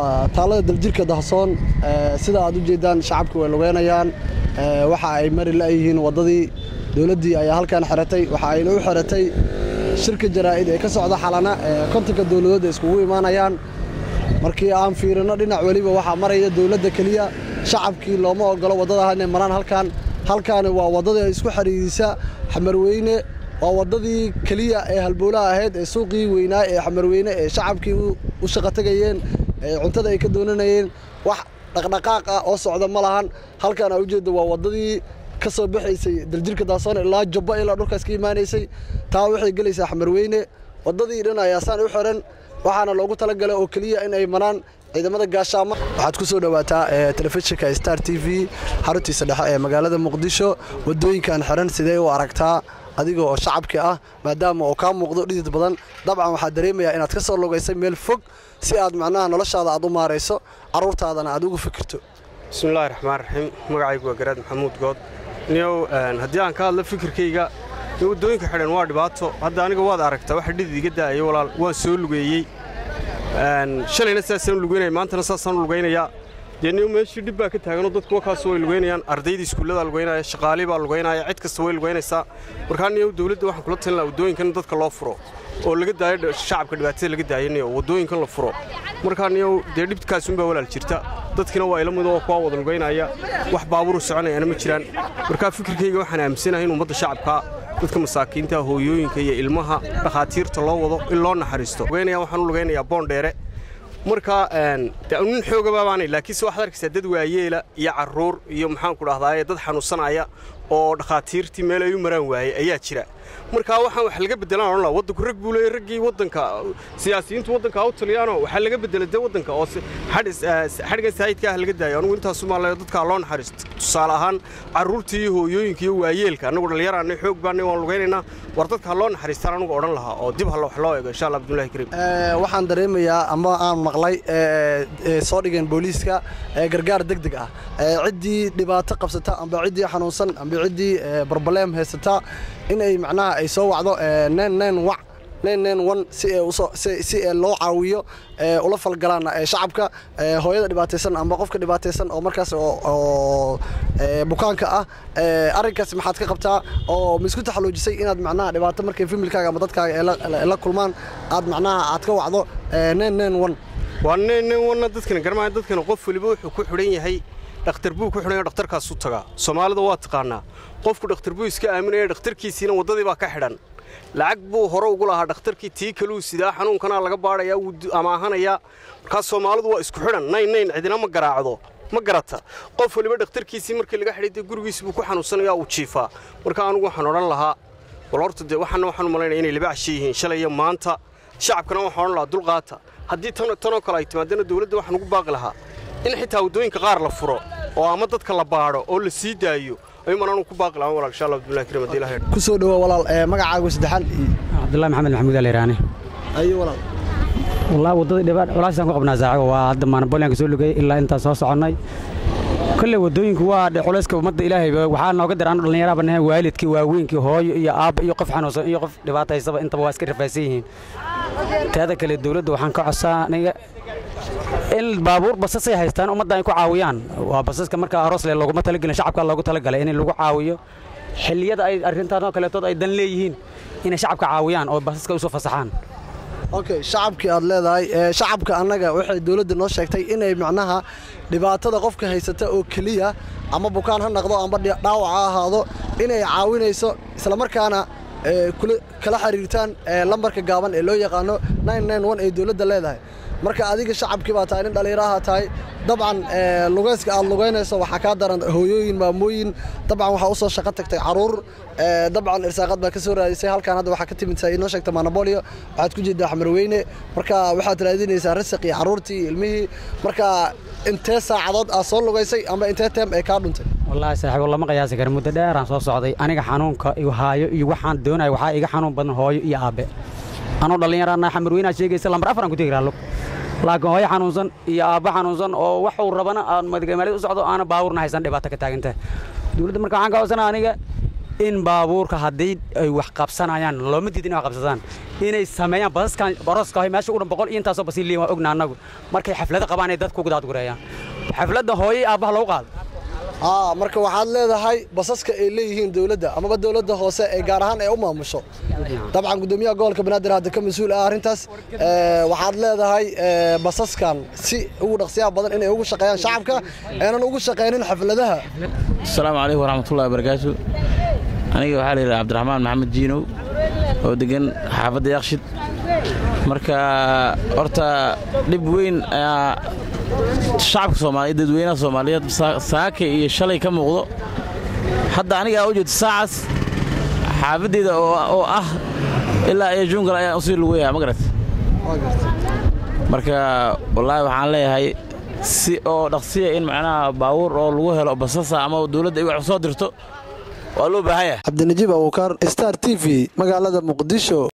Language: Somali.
taalada daljirka dahsoon sida aad u jeedaan shacabku way lugeynayaan waxa ay mari la'yihiin waddadii dowladdii ayaa halkan xiratay waxa ayna u xiratay shirka jaraa'id ee ka socda xalana kontonka dowladood iskugu imaanayaan markii aan fiirino dhinac weliba waxaa maraya dowladda keliya shacabkii looma ogolo waddada inay maraan halkan halkaani waa waddadii isku xidhiidisa xamarweyne waa waddadii keliya ee halbowlaha ahayd ee suuqii weynaa ee xamarweyne ee shacabkii u shaqo tegayeen ee cuntada ay ka doonanayeen wax dhaqdhaqaaq ah oo socda ma lahan halkan aa ujeedda waa waddadii ka soo baxaysay daljirka daasoon ilaa jubba ilaa dhulkaas ka imaanaysay taa waxay gelaysaa xamarweyne waddadii dhan ayaa saan u xiran waxaana loogu talagalay oo keliya in ay maraan ciidamada gaashaamo waxaad ku soo dhowaataa telefishinka star t v xaruntiisa dhexe ee magaalada muqdisho waddooyinkan xiran sidee u aragtaa adiga oo shacabka ah maadaama oo kaa muuqdo dhidid badan dabcan waxaad dareemayaa inaad ka soo lugaysay meel fog si aad macnaha noloshaada aad u maarayso carruurtaadana aad ugu fikirto bismillahi raxmaan raxiim magacaygu waa garaad maxamuud good niyow haddii aan ka hadlo fikirkayga dee waddooyinka xidhan waa dhibaato hadda aniga waad aragtaa waxa dhidid iga daa'aya walaal waan soo lugeeyey shalayna saasaan lugeynaya maantana saasaan lugaynayaa dee niyow meeshii dhib baa ka taaganoo dadku wakaas way lugaynayaan ardaydii iskuulladaa lugaynaya shaqaalii baa lugaynaya cid kasta way lugaynaysaa markaa niyow dawladda waxaan kula talin lahaa waddooyinkan dadka loo furo oo laga daayo shacabka dhibaatada laga daayo niyow waddooyinkan la furo markaa niyow dee dhibkaasunbaa walaal jirta dadkina waa ila mid oo kuwaa wada lugaynaya wax baaburu soconayaana ma jiraan markaa fikirkayga waxaan aaminsanahay in ummadda shacabka dadka masaakiinta hooyooyinka iyo ilmaha dhakhaatiirta loo wado in loo naxariisto lugaynaya waxaan u lugaynayaa boondheere markaa nin xoogababaanay laakiinse waxaad arkaysaa dad waayeela iyo carruur iyo maxaanku dhahdaye dad xanuunsanaya oo dhakhaatiirtii meel ay u maraan waayey ayaa jira markaa waxaan wax laga beddelaan odhan laha waddanku rag buu leeyay raggii waddanka siyaasiyiintu waddanka ha u taliyaanoo waxaa laga beddela dee waddanka oo xadhigan saayidka ah laga daayo anugu intaasu maalayo dadkaa loo naxariisto tusaale ahaan carruurtii iyo hooyooyinka iyo waayeelka annagu dhallinyaraanay xoog baanay waan lugaynaynaa war dadka ha loo naxariistaan anugu odhan lahaa oo dib halla wax loo eego insha allah abdullahi kariim waxaan dareemayaa ama aan maqlay soo dhigeen booliiska gargaar deg deg ah ciddii dhibaato qabsata amba ciddii xanuunsan amba ciddii barbaleem haysata in ay macnaha ay soo wacdo wac si loo caawiyo ula falgalaan shacabka hooyada dhibaataysan amba qofka dhibaataysan oo markaas oo bukaanka ah arrinkaas maxaad ka qabtaa oo ma isku taxaluujisay inaad macnaha dhibaato markay familkaaga ama dadkaaga la kulmaan aad macnaha aad ka wacdo waa nnwanna dadkana garmaya dadkana qof weliba wuxuu ku xidhan yahay dhakhtar buu ku xidhan dhakhtarkaasu tagaa soomaalida waa taqaanaa qofku dhakhtar buu iska aaminaya dhakhtarkiisiina waddadii baa ka xidhan lacag buu hore ugu lahaa dhakhtarkii tii kaluu sidaa xanuunkanaa laga baadhayaa wuu amaahanayaa markaas soomaalidu waa isku xidhan nayn nayn cidina ma garaacdo ma garata qof waliba dhakhtarkiisii markii laga xidhay dee gurigiisi buu ku xanuunsanayaa uu jiifaa marka anugu waxaan odhan lahaa wal horta dee waxaana waxaan u malaynaya inay laba casho yihiin shalay iyo maanta shacabkana waxaan odhan lahaa dulqaata haddii tanoo kale ay timaadana dawladda waxaan ugu baaqi lahaa in xitaa waddooyinka qaar la furo oo ama dadka la baadho oo la sii daayo ayuman anu ku baaqi lahaan walaal insha allah abdullahi karim haddii ilahay ku soo dhawoa walaal magacaagu saddexaan cabdullahi maxamed maxamuud aliraani ayo walaal wallahi waddadii dhibaat culaasaan ku qabnaa saaxigo waa hadda maanabooliyanka soo lugayay ilaa intaan soo soconnay kolley waddooyinku waa culayska ummadda ilaahay waxaa nooga dir anu dhallinyaraha bannahay waalidkii waaweynkii hooyo iyo aabba iyo qof xanuunsan iyo qof dhibaataysaba intaba waa iska rafaysan yihiin teeda kale dawladda waxaan ka codsaa aniga in baabuur basasay haystaan ummadda ay ku caawiyaan waa basaska marka aroosle looguma talagelin shacabka loogu talagalay in lagu caawiyo xilliyada ay arrintaasoo kaleetood ay dan leeyihiin inay shacabka caawiyaan oo basaska u soo fasaxaan okay shacabkii aad leedahay shacabka annaga waxay dawladda noo sheegtay inay macnaha dhibaatada qofka haysata oo keliya ama bukaan ha naqdo amba dhaawac ha ahaado inay caawinayso islamarkaana kala xiriirtaan lambarka gaaban ee loo yaqaano ee dawladda leedahay marka adiga shacabkii baa tahay nin dhallinyaraha tahay dabcan lugayska aad lugaynayso waxaa kaa daran hooyooyin maamooyin dabcan waxaa u soo shaqo tagtay caruur dabcan irsaaqad baa ka soo raadisay halkaan hadda waxaa ka timid inoo sheegta maanabolio waxaad ku jeedaa xamarweyne marka waxaad raadinaysaa rasaq iyo carruurtii ilmihii marka intee saacadood aad soo lugaysay ama intee teem ay kaa dhuntay wallaahi saaxiibo lama qiyaasi kara muddo dheeraan soo socday aniga xanuunka igu haayo iyo waxaan doonaya waxaa iga xanuun badan hooyo iyo aabbe anoo dhallinyaraana xamarweynaad sheegaysa lambar afar aan ku tegi raha lug laakiin hooyo xanuunsan iyo aabbo xanuunsan oo waxuu rabana aan magaalada u socdo aana baawurna haysan dhibaato ka taaganta dawladda marka waxaan ka codsanaa aniga in baabuurka haddii ay wax qabsanayaan looma diidin inay wax qabsadaan inay sameeyaan basaskan baroska ahay meesha u dhan boqol iyo intaasoo basiin liin waa ogna annagu markay xaflado qabaan ay dadku gudaadgureeyaan xafladda hooyay aabbaha lagu qaado aa marka waxaad leedahay basaska ay leeyihiin dowladda amaba dowladda hoose ee gaar ahaan ee u maamusho dabcan gudoomiyaha gobolka banaadir hadda ka mas-uul ah arrintaas waxaad leedahay basaskan si ugu dhaqsiyaha badan inay ugu shaqeeyaan shacabka aanan ugu shaqaynin xafladaha asalaamu calaykum waraxmatullahi wabarakaatu aniga waxaa la yidhaha cabdiraxmaan maxamed jiinow oo degan xaafadda yakshid marka horta dhib weyn ayaa shacabka soomaaliyeed dadweynaha soomaaliyeed saaka iyo shalay ka muuqdo hadda anigaa u jeedo saacaas xaafaddeeda oo ah ilaa iyo juungal ayaan usii lugeyaa ma garat marka wallaahi waxaan leeyahay si oo dhaqsiya in macnaha baabuur oo lagu helo basasa ama dawladda ay wax soo dirto waa loo baahan yahay cabdinajiib abuukar star t v magaalada muqdisho